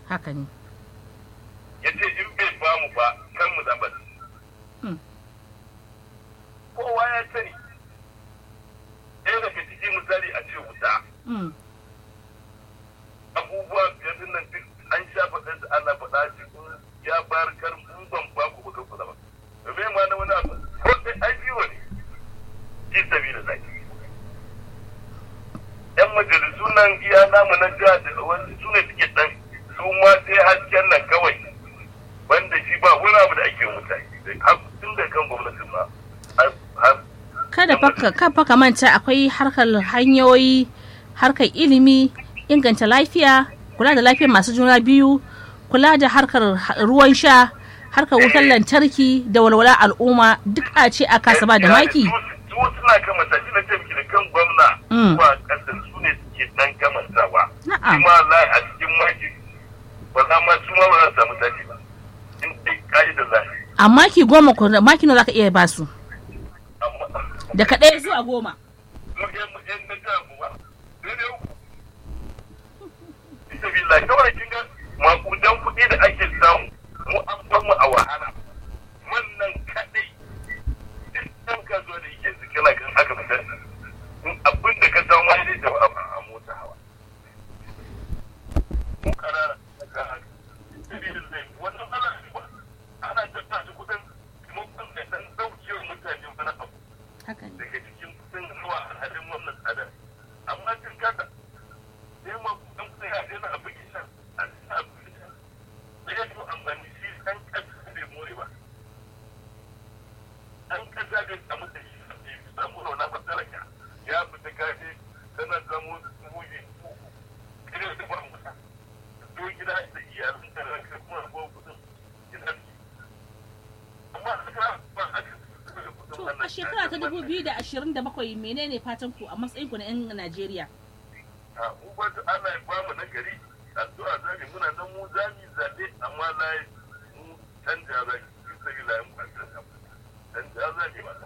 haka ne ya ce in bai ba mu ba kan mu zaɓa Hmm. kowa ya sani ɗaya daga cikin misali a ce wuta Mm. abubuwa biyar din nan duk an sha faɗin da ana faɗa cikin ya bayar kar mu ban ba ku kuka kula ba domin ma na wani abu ko sai ai biyo ne fi sabi da zaki yan majalisu nan iya namu na jiha da wani su ne suke ɗan su ma sai hasken nan kawai wanda shi ba wani abu da ake mutane har tun da kan gwamnatin ma har har kada faka kan faka manta akwai harkar hanyoyi harkar ilimi inganta lafiya kula da lafiyar masu juna biyu kula da harkar ha- ruwan sha harkar wutar lantarki da walwala al'umma duk a ce a kasa ba da maki su su suna kamanta shi na ce miki da kan gwamna Mm. zuwa ƙasa su ne suke dan kamantawa Na'am. shi ma la a cikin maki ba za ma su ma ba za su samu tashi ba in dai ka'idar lafi a maki goma ko maki nawa zaka iya ba su amma daga ɗaya zuwa goma mu yan mu yan na jihar mu ba daidai uku bisa billahi kawai kin ga makudan kuɗi da ake samu mu an bar mu a wahala wannan kaɗai duk ɗan kasuwa da yake zikira kan aka fitar in abin da ka samu ma zai tafi a a mota hawa mu karara daga haka billahi wannan ana ana tattata kuɗin mun ɗan da ɗan ɗaukewar mutane wani abu haka ne daga cikin kudin zuwa alhalin wannan tsadar amma cin kasa sai ma kudin kudin ya daina a bugi shan a cikin a bugi shan da ya to amfani shi ɗan ƙasa bai more ba ɗan ƙasa bai samu da shi bai samu rauna masaraka ya fita kaje tana samu muji uku kare da ba musa to gida da iyalin da ranka kuma ko kudin gidan amma haka ba haka to a shekara ta 2027 menene fatan ku a matsayin ku na 'yan Najeriya a ubatu ana ba mu na gari addu'a zami muna nan mu zami zaɓe amma na mu canja zami duk da gila yin kwantar da canja zami ba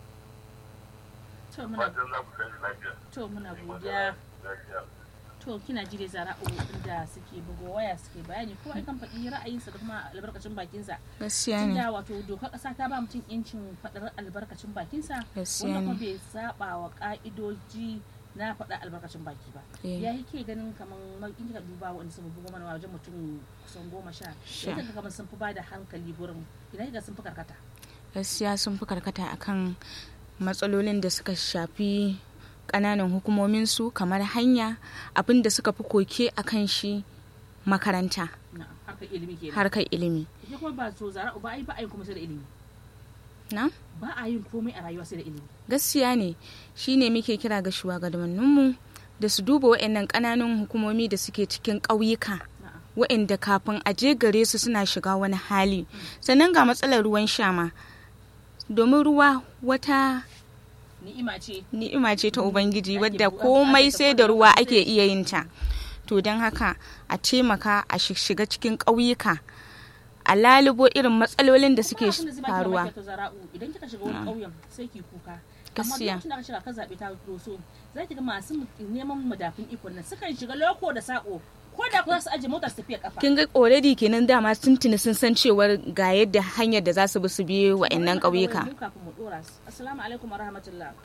to muna fatan za ku canji lafiya to muna godiya lafiya to kina ji dai zara'u inda suke bugo waya suke bayani ko kan faɗi ra'ayinsa da kuma albarkacin bakinsa gaskiya ne tunda wato dokar ƙasa ta ba mutum yancin faɗar albarkacin bakinsa Gaskiya wanda kuma ne. bai saba wa ƙa'idoji na faɗa albarkacin baki ba Eh. ya yi ke ganin kamar ma- in kika duba wanda sun bugo mana wajen mutum kusan goma sha Sha. ya kamar sun fi ba da hankali gurin ina kika sun fi karkata gaskiya sun fi karkata akan matsalolin da suka shafi ƙananan hukumominsu kamar hanya abin da suka fi koke a kan shi makaranta na harkar ilimi kenan harkar ilimi ita kuma ba so zara'u ba a yi ba a yin kuma sai da ilimi na ba a yin komai a rayuwa sai da ilimi gaskiya ne shine muke kira ga shugabanninmu da su duba waɗannan ƙananan hukumomi da suke cikin ƙauyuka Na'am. waɗanda kafin a je gare su suna shiga wani hali sannan ga matsalar ruwan shama domin ruwa wata ni'ima ce ni'ima ce ta ubangiji Ake wadda bu- komai ake sai da ruwa ake iya yin ta to don haka a taimaka a shi- shiga cikin ƙauyuka a lalubo irin matsalolin da suke Kuma abin da zai baki faruwa mamaki to zara'u idan kika shiga wani ƙauyen sai ki kuka amma Gaskiya. lokacin da aka shiga ka zaɓe ta doso za ki ga masu neman madafin ikon nan sukan shiga loko da sako ko da ku za su aje motar su tafiya kafa kin ga already kenan dama sun tuni sun san cewar ga yadda hanyar da za su bi su biye wa'annan ƙauyuka Mu kafin mu dora su. assalamu alaikum wa rahmatullah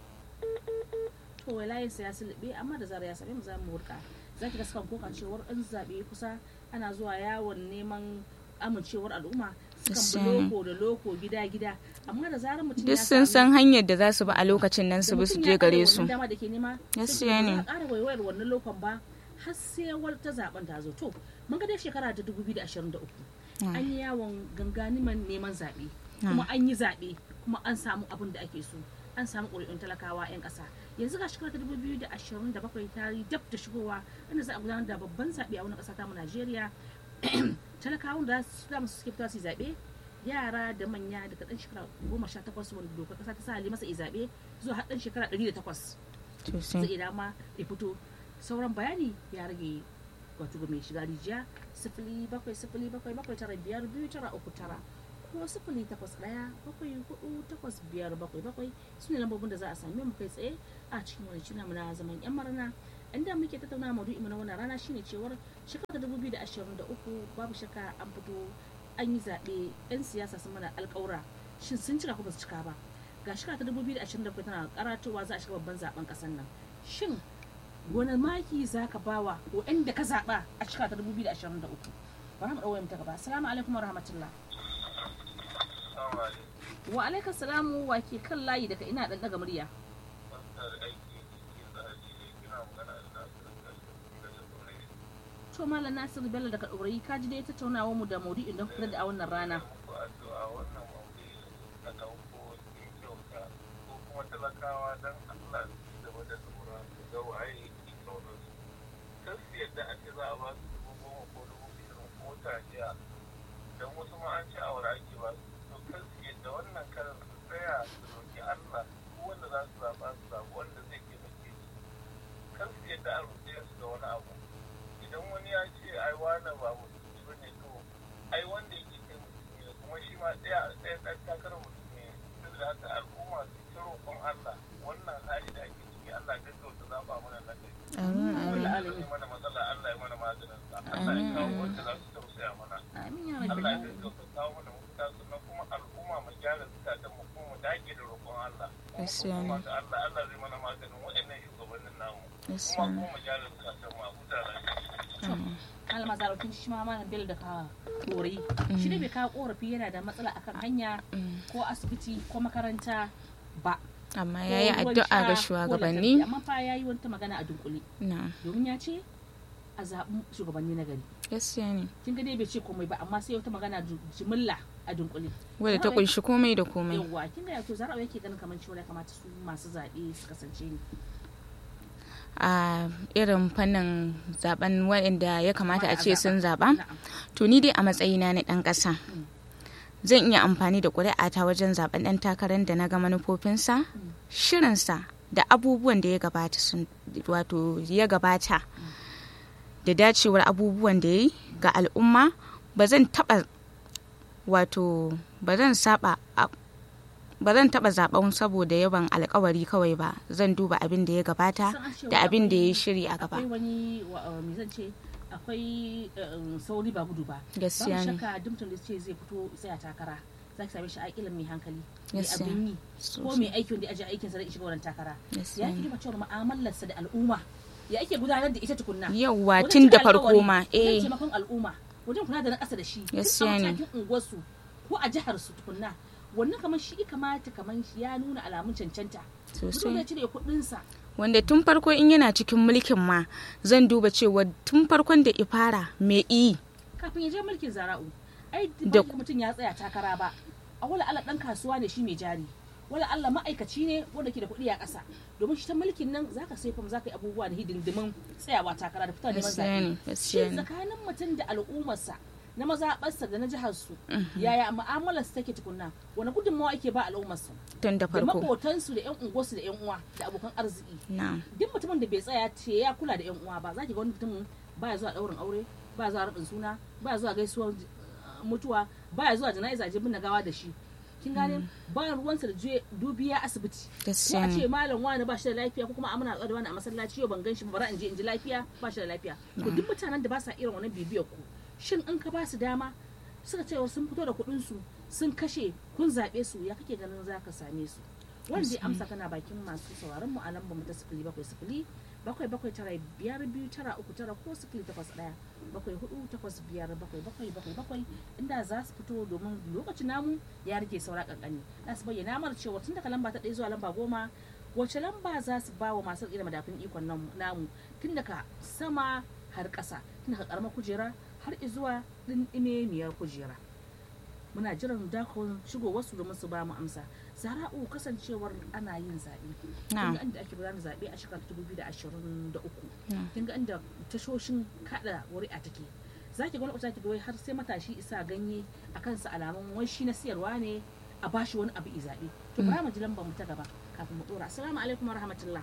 to wai layin sa ya sulube amma da zara ya same mu za mu wurka za ki ga sukan koka cewar in zaɓe kusa ana zuwa yawon neman amincewar al'umma sukan Gaskiya bi ne. loko da loko gida gida amma da zarar mutum duk ya sun samu- san hanyar da za su bi a lokacin nan su da bi su mutum je ya gare ƙara su wannan dama da ke nema Gaskiya sai ne. ba za a ƙara waiwayar wannan lokon ba har sai wata zaben ta zo to mun ga dai shekara ta 2023 an yi yawon ganganiman neman zaɓe kuma an yi zaɓe kuma an samu abin da ake so an samu ƙuri'un talakawa 'yan ƙasa yanzu ga shekara ta 2027 ta yi dab da shigowa inda za a gudanar da babban zaɓe a wani ƙasa ta mu Najeriya talakawan da su da suke fita su yi zaɓe yara da manya daga ɗan shekara goma sha takwas wanda dokar ƙasa ta sa ali masa yi zaɓe zuwa har ɗan shekara ɗari da takwas to zai sai iya dama ya fito sauran bayani ya rage wato ga mai shiga rijiya sifili bakwai sifili bakwai bakwai tara biyar biyu tara uku tara ko sifili takwas ɗaya bakwai hudu takwas biyar bakwai bakwai su ne lambobin da za a same mu kai tsaye a cikin wani cina na zaman yan marana inda muke tattauna maudu'i mu na wannan rana shine cewar shekara ta 2023 babu shakka an fito an yi zaɓe 'yan siyasa sun mana alƙawura shin sun cika ko ba su cika ba ga shekara ta 2027 tana karatowa za a shiga babban zaben ƙasar nan shin wani maki za ka bawa waɗanda ka zaɓa a shekara ta 2023 bari mu ɗauwa ta gaba assalamu alaikum wa rahmatullah wa alaikum salamu wa ke kan layi daga ina ɗan ɗaga murya to malam nasiru bello daga ɗorayi ka ji dai tattaunawa mu da maudu'in don kula da a wannan rana talakawa don Allah su gaba da lura su ga waye ke kaunar su kan su yadda a ce za a ba su dubu goma ko dubu ishirin ko taliya don wasu ma an ce a wuri ake ba su to kan su yadda wannan karan su tsaya su roƙi Allah ko wanda za su zaɓa su zaɓi wanda zai taimake su kan su yadda a roƙe su da wani abu idan wani ya ce ai wani ba mutum ba ne to ai wanda yake kai mutum ne kuma shi ma ɗaya ɗaya ɗan takarar mutum ne saboda haka al'umma su ta roƙon Allah wannan hali da ake ciki Allah gaggauta zaɓa mana na kai. Allah ya mana matsala Allah ya mana maganin sa. Allah ya kawo wanda za su tausaya mana. Allah ya gaggauta kawo mana mafita sannan kuma al'umma mu gyara zukatan mu kuma mu dage da roƙon Allah. Kuma ga Allah Allah zai mana maganin waɗannan shugabannin namu. Kuma kuma mu gyara zukatan mu a huta lafiya. Alma zarafin shi ma mana bil da ka korayi shi ne bai kawo korafi yana da matsala akan hanya ko asibiti ko makaranta ba amma ya yi addu'a ga shugabanni amma fa ya yi wata magana a dunkule domin ya ce a zaɓi shugabanni na gari gaskiya ne kin ga dai bai ce komai ba amma sai wata magana jimilla a dunkule wadda ta kunshi komai da komai yawa kin ga to zarawa yake ganin kamar cewa ya kamata su masu zaɓe su kasance ne a irin fannin zaben waɗanda ya kamata a ce sun zaɓa to ni dai a matsayina na ɗan ƙasa zan iya amfani da ƙuri'ata wajen zaben ɗan takarar da na ga manufofinsa shirinsa da abubuwan da ya gabata sun wato ya gabata da dacewar abubuwan da ya yi ga al'umma ba zan taɓa wato ba zan saba ba zan taɓa zaɓen saboda yawan alkawari kawai ba zan duba abin da ya gabata da abin da ya yi shiri a gaba akwai wani me zan ce akwai sauri ba gudu ba gaskiya ne shakka dimtun da ce zai fito tsaya takara za ki same shi a ilin mai hankali mai abin yi ko mai aiki wanda aje aikin sa da shiga wannan takara ya ki duba cewa mu'amalarsa da al'umma ya ake gudanar da ita tukunna yawwa tun da farko ma eh taimakon al'umma wajen kula da na ƙasa da shi gaskiya ne unguwarsu ko a jihar su tukunna wannan kamar shi kamata kamar shi ya nuna alamun cancanta sosai ya cire kuɗinsa wanda tun farko in yana cikin mulkin ma zan duba cewa tun farkon da ifara me iyi kafin ya je mulkin zara'u ai da mutum ya tsaya takara ba a wala Allah dan kasuwa ne shi mai jari wala Allah ma'aikaci ne wanda ke da kuɗi a ƙasa domin shi ta mulkin nan zaka sai kuma zaka yi abubuwa da hidindimin tsayawa takara da fita neman zaɓe shi tsakanin mutum da al'ummarsa na mazaɓarsa da na jihar su yaya mu'amalar su take tukunna wani gudunmawa ake ba al'ummar su tun da farko da makotansu da yan unguwarsu da yan uwa da abokan arziki duk mutumin da bai tsaya ce ya kula da yan uwa ba zaki ga wani mutum baya zuwa ɗaurin aure baya zuwa rabin suna baya zuwa gaisuwar mutuwa baya zuwa jana'iza je binne gawa da shi kin gane ba ruwansa da dubiya asibiti ko a ce malam wani ba shi da lafiya ko kuma amana da wani a masallaci yau ban gan shi bara in je in ji lafiya ba shi da lafiya to duk mutanen da ba sa irin wannan bibiyar ku shin in ka ba su dama suka ce sun fito da kuɗin su sun kashe kun zaɓe su ya kake ganin za ka same su wanda ya amsa kana bakin masu sauraron mu a lambar mu ta sifili bakwai sifili bakwai bakwai tara biyar biyu tara uku tara ko sifili takwas ɗaya bakwai hudu takwas biyar bakwai bakwai bakwai bakwai inda za su fito domin lokacin namu ya rage saura kankani za su bayyana mana cewa tun daga lamba ta ɗaya zuwa lamba goma wace lamba za su ba wa masu tsira madafin ikon namu tun daga sama har ƙasa tun daga ƙaramar kujera har zuwa ɗin kujera muna jiran dakon shigo wasu domin su ba mu amsa zara'u kasancewar ana yin zaɓe kin ga inda ake gudanar zaɓe a shekarar 2023 kin ga inda tashoshin kada wuri'a take za ki ga wani ki ga wai har sai matashi isa ganye a kansa alamun wai shi na siyarwa ne a bashi wani abu i zaɓe to bara mu ji lambar mu ta gaba kafin mu dora assalamu alaikum wa rahmatullah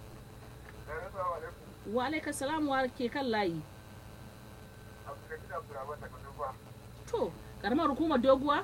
wa alaikum salam wa ke kan layi to karamar hukumar doguwa?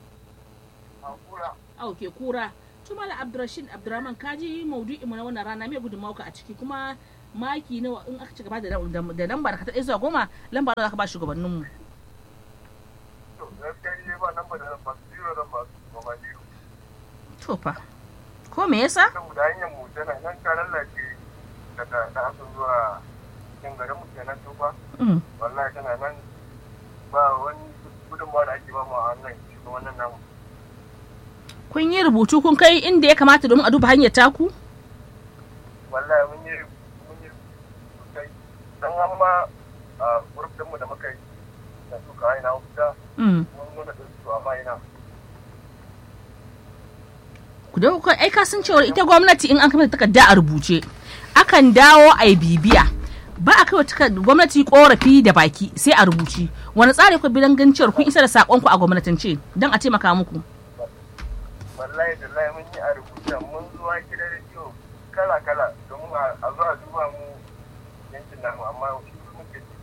a ke kura tumala abdurrashid abdurrahman kaji maudu'i mu na wannan rana mai gudunmawa a ciki kuma maki nawa in aka ci gaba da da lamba da ka taɗe zuwa goma lamba da ka ba shugabanninmu to gaskiya ne ba nan ba da ba zero zan ba su ba zero to fa ko me yasa saboda hanyar mu tana nan ta lallace daga da hasu zuwa cikin garin mu kenan to ba Mm. wallahi tana nan ba wani gudunmawa da ake ba mu a wannan cikin wannan namu kun yi rubutu kun kai inda ya kamata domin a duba hanyar taku wallahi mun yi mun yi sosai dan amma a group din mu da muka yi da su ka ina wuta Mm. mun nuna da su amma ina ku da kuka ai ka san cewa ita gwamnati in an kama takarda a rubuce akan dawo a yi bibiya ba a kai wa takar- gwamnati korafi da baki sai a rubuci wani tsari ku bidan ganin cewar kun isa da sakonku a gwamnatance don a taimaka muku wallahi da lai mun yi a rubuta mun zuwa gidan rediyo kala kala domin a a zo a duba mu yankin namu amma shi muke ji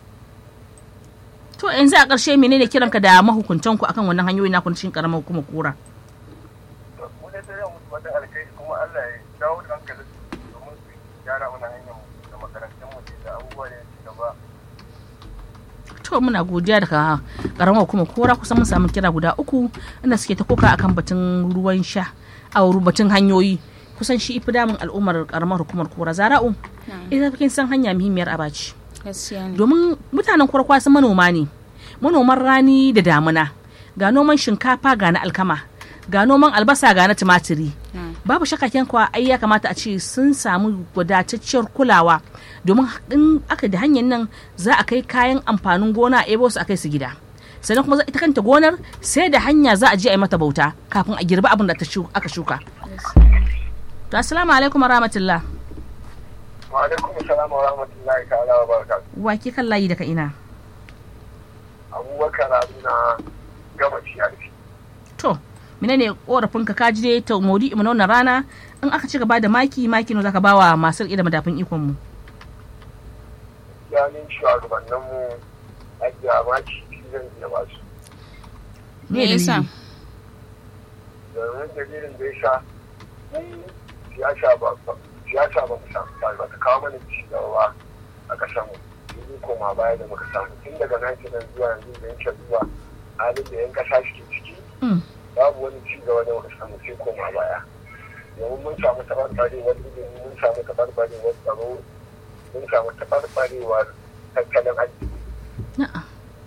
to yanzu a ƙarshe menene kiranka da mahukuntan ku akan wannan hanyoyi na kun cikin karamar hukumar kura to mu dai sai mu wata alkai kuma Allah ya dawo da hankalin su domin su gyara mana hanyar mu da makarantun mu da abubuwa da ya ci gaba to muna godiya daga karamar hukumar kura kusan mun samu kira guda uku inda suke ta koka akan batun ruwan sha a batun hanyoyi kusan shi ifi damun al'ummar karamar hukumar kura zara'u ita kin san hanya muhimmiyar abaci gaskiya ne domin mutanen kwarkwa sun manoma ne manoman rani da damuna ga noman shinkafa ga na alkama ga noman albasa ga na tumatiri Mm. babu shakka kuwa ai ya kamata a ce sun samu wadatacciyar kulawa domin in aka da hanyar nan za a kai kayan amfanin gona a ebo su a kai su gida sannan kuma za- ita kanta gonar sai da hanya za a je a yi mata bauta kafin a girbi abin da ta shu- aka shuka to assalamu alaikum wa rahmatullah wa alaikum assalam wa rahmatullahi ta'ala wa barakatuh wa ke kan layi daga ina abubakar haruna gama ciyarci to menene korafin ka kaji dai ta modi mu na wannan rana in aka ci gaba da maki maki ne zaka bawa masu riƙe da madafin ikon mu yanin shugabanninmu ake a maki zan iya ba su me yasa domin dalilin da ya sha mu siyasa ba siyasa ba mu samu ba ba ta kawo mana ci gaba a ƙasar mu yanzu koma baya da muka samu tun daga naki nan zuwa yanzu da yanke zuwa halin da yan ƙasa suke ciki Mm. babu wani ci gaba da muka samu sai koma baya domin mun samu tabarbarewar ilimi mun samu tabarbarewar tsaro mun samu tabarbarewar tattalin arziki Na'a.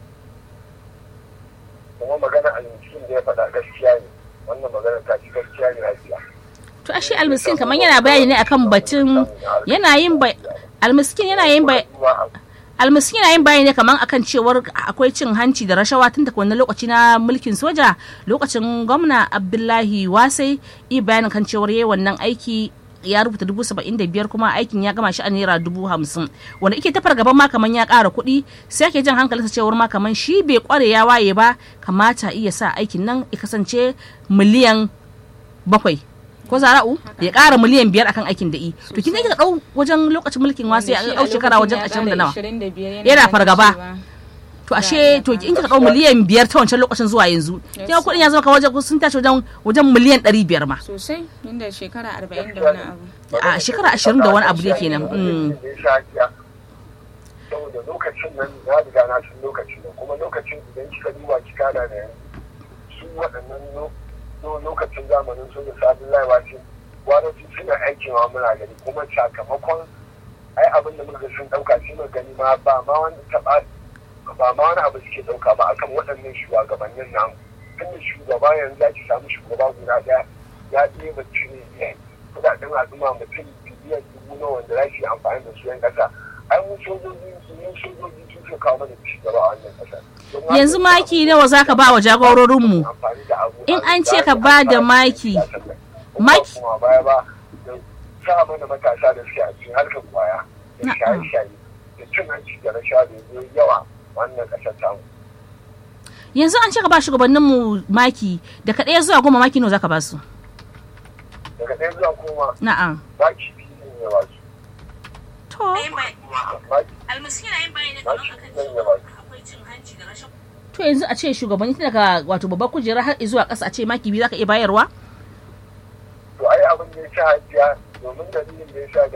kuma magana almiskin da ya faɗa gaskiya ne wannan magana ta ci gaskiya ne lafiya to ashe almiskin kamar yana bayani ne akan batun yana yin bai almiskin yana yin bai almiskin yana yin bayani ne kamar akan cewar akwai cin hanci da rashawa tun daga wannan lokaci na mulkin soja lokacin gwamna abdullahi wasai i bayanin kan cewar yayi wannan aiki ya rubuta dubu saba'in da biyar kuma aikin ya gama shi a naira dubu hamsin wanda ike tafar gaban ma kaman ya ƙara kuɗi sai ake jan hankalinsa cewar ma kaman shi bai ƙware ya waye ba kamata iya sa aikin nan ya kasance miliyan bakwai ko zara'u ya ƙara miliyan biyar akan aikin da i to kin ga ɗau wajen lokacin mulkin wasu ya ɗau shekara wajen ashirin da nawa yana fargaba to ashe to in kika ɗau miliyan biyar ta wancan lokacin zuwa yanzu kin ga kuɗin ya zama ka wajen sun tashi wajen wajen miliyan ɗari biyar ma sosai inda shekara arba'in da wani abu a shekara ashirin da wani abu ne kenan mm. saboda lokacin nan ya riga na sun lokacin nan kuma lokacin idan kika duba kika da da su waɗannan lo- lo- lokacin zamanin su da sabon laiwa ce gwamnati suna aikin wa muna gani kuma sakamakon ai abin da muka sun ɗauka shi muka gani ma ba ma wani taɓa ba ma wani abu suke ɗauka ba akan waɗannan shugabannin namu tunda shugaba yanzu za ki samu shugaba guda ɗaya ya ɗeba cire kudaden al'umma mutum biliyan dubu na wanda za su yi amfani da su yan ƙasa ai mu sojoji mu sojoji sun ce kawo mana ci gaba a wannan ƙasa Don haka yanzu maki nawa zaka ba wa jagororinmu amfani da abu In an ce ka ba da maki, maki- maki kuma baya ba da sa mana matasa da suke a cikin harkar kwaya da Na'am. shaye-shaye da cin hanci da rashawa da ya yawa wannan ƙasar tamu yanzu an ce ka ba shugabanninmu maki daga ɗaya zuwa goma maki nawa zaka ba su daga ɗaya zuwa kuma na'am maki biyu ne ba su to maki almasi yana yin bayani maki biyu ne ba su akwai cin hanci da rashin to yanzu a ce shugabanni tun daga wato babbar kujera har zuwa ƙasa a ce maki biyu zaka iya bayarwa to ai abin da ya sa hajiya domin dalilin da ya sa ga shi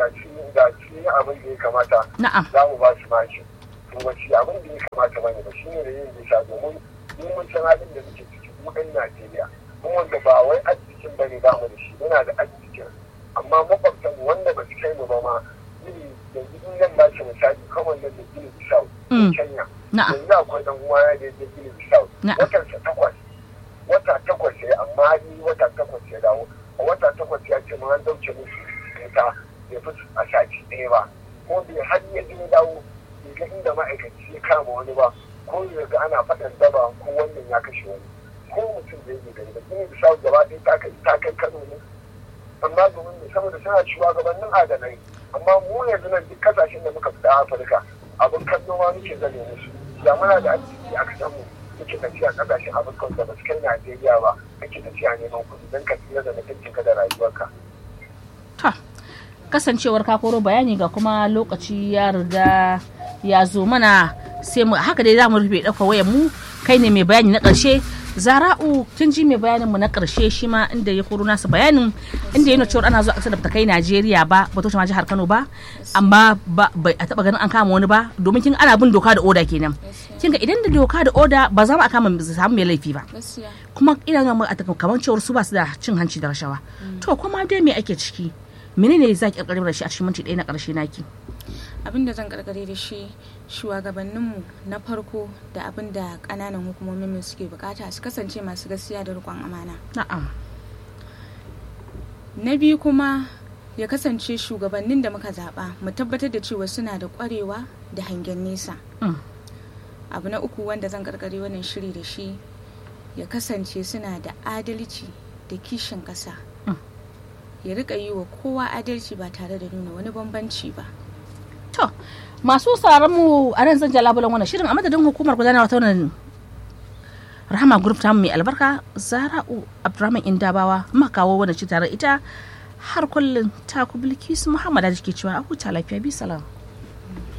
da shi abin da ya kamata na'am za mu ba su mashi to wace abin da ya kamata bane ba shine da yin bisa domin mu mun san halin da muke ciki mu ɗan Najeriya mun wanda ba wai arzikin bane ba mu da shi muna da arzikin amma makwabtan wanda ba su kai mu ba ma iri yanzu in zan ba shi misali kamar nan da gini bisau Mm. Kenya na'am yanzu akwai dan uwa ya je gini bisau Na'am. watansa takwas wata takwas ya amma ni wata takwas ya dawo a wata takwas ya ce ma an dauke musu wuta ya fi a sati ɗaya ba ko bai har ya je dawo bai ga inda ma'aikaci ya kama wani ba ko ya ga ana faɗan daba ko wannan ya kashe wani ko mutum zai yi gari ba gini bisau gaba ɗaya ta kai ta kai kano ne amma domin ne saboda suna shugabannin adanai amma mu yanzu nan duk kasashen da muka fita afirka abin kallo ma muke zane musu da muna da arziki a kasan mu muke tafiya kasashen afirka da ba su kai najeriya ba muke tafiya neman kuɗi don ka tsira da mutuncinka da rayuwarka ta kasancewar ka koro bayani ga kuma lokaci ya riga ya zo mana sai mu haka dai za mu rufe ɗauka wayar mu kai ne mai bayani na ƙarshe zara'u kin ji mai bayanin mu na ƙarshe shi ma inda ya koro nasa bayanin inda yana cewa ana zuwa ƙasar da bata kai Najeriya ba ba ta ma jihar Kano ba amma ba bai a taba ganin an kama wani ba domin kin ana bin doka da oda kenan kin ga idan da doka da oda ba za mu a kama samu mai laifi ba gaskiya kuma ina ga a kamar cewar su ba su da cin hanci da rashawa to kuma dai me ake ciki menene za ki karkare da shi a cikin minti ɗaya na ƙarshe naki abin da zan karkare da shi shugabanninmu na farko da abin da ƙananan hukumomin mu suke bukata su kasance masu gaskiya da riƙon amana na'am na biyu kuma ya kasance shugabannin da muka zaɓa mu tabbatar da cewa suna da ƙwarewa da hangen nesa Mm. abu na uku wanda zan karkare wannan shiri da shi ya kasance suna da adalci da kishin ƙasa Mm. ya rika yi wa kowa adalci ba tare da nuna wani bambanci ba to masu sauraron mu a nan zan ja labulan wannan shirin a madadin hukumar gudanarwa ta wannan rahama group ta mai albarka zara'u abdurrahman indabawa muka kawo wannan ci tare ita har kullum ta ku bilkisu muhammad da ke cewa a huta lafiya bi salam